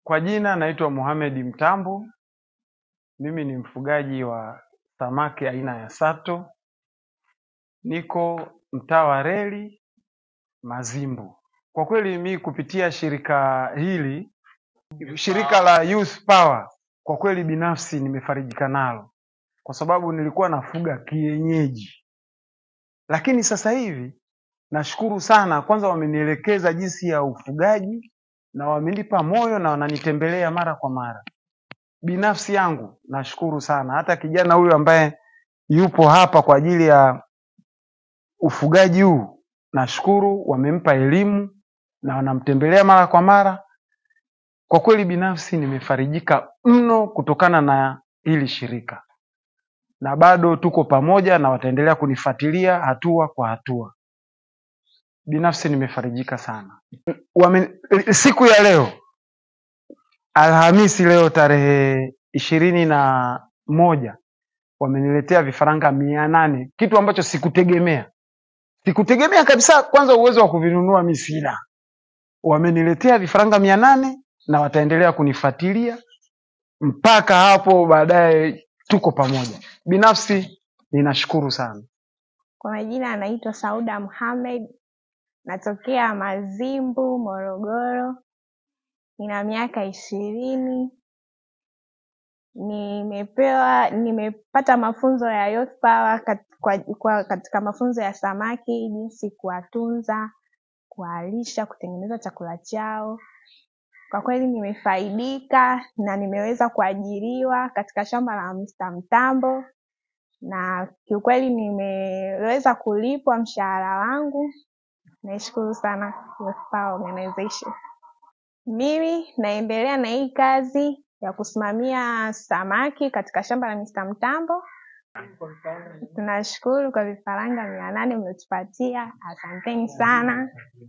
Kwa jina naitwa Mohamed Mtambo. Mimi ni mfugaji wa samaki aina ya sato. Niko mtaa wa reli Mazimbu. Kwa kweli mi kupitia shirika hili, shirika la Youth Power, kwa kweli binafsi nimefarijika nalo, kwa sababu nilikuwa nafuga kienyeji, lakini sasa hivi nashukuru sana. Kwanza wamenielekeza jinsi ya ufugaji na wamenipa moyo na wananitembelea mara kwa mara. Binafsi yangu nashukuru sana, hata kijana huyu ambaye yupo hapa kwa ajili ya ufugaji huu, nashukuru wamempa elimu na wanamtembelea mara kwa mara. Kwa kweli binafsi nimefarijika mno kutokana na hili shirika, na bado tuko pamoja na wataendelea kunifuatilia hatua kwa hatua. Binafsi nimefarijika sana. Wame, siku ya leo Alhamisi, leo tarehe ishirini na moja wameniletea vifaranga mia nane kitu ambacho sikutegemea, sikutegemea kabisa. Kwanza uwezo wa kuvinunua mi sina, wameniletea vifaranga mia nane na wataendelea kunifuatilia mpaka hapo baadaye, tuko pamoja. Binafsi ninashukuru sana. Kwa majina anaitwa Sauda Mohamed, natokea Mazimbu, Morogoro. Nina miaka ishirini. Nimepewa, nimepata mafunzo ya Youth Power kat, kwa, kwa, katika mafunzo ya samaki, jinsi kuwatunza, kuwalisha, kutengeneza chakula chao. Kwa kweli nimefaidika na nimeweza kuajiriwa katika shamba la Mr. Mtambo na kiukweli nimeweza kulipwa mshahara wangu. Naishukuru sana Youth Power Organization. Mimi naendelea na hii kazi ya kusimamia samaki katika shamba la Mr. Mtambo. Tunashukuru kwa vifaranga mia nane mliotupatia, asanteni sana.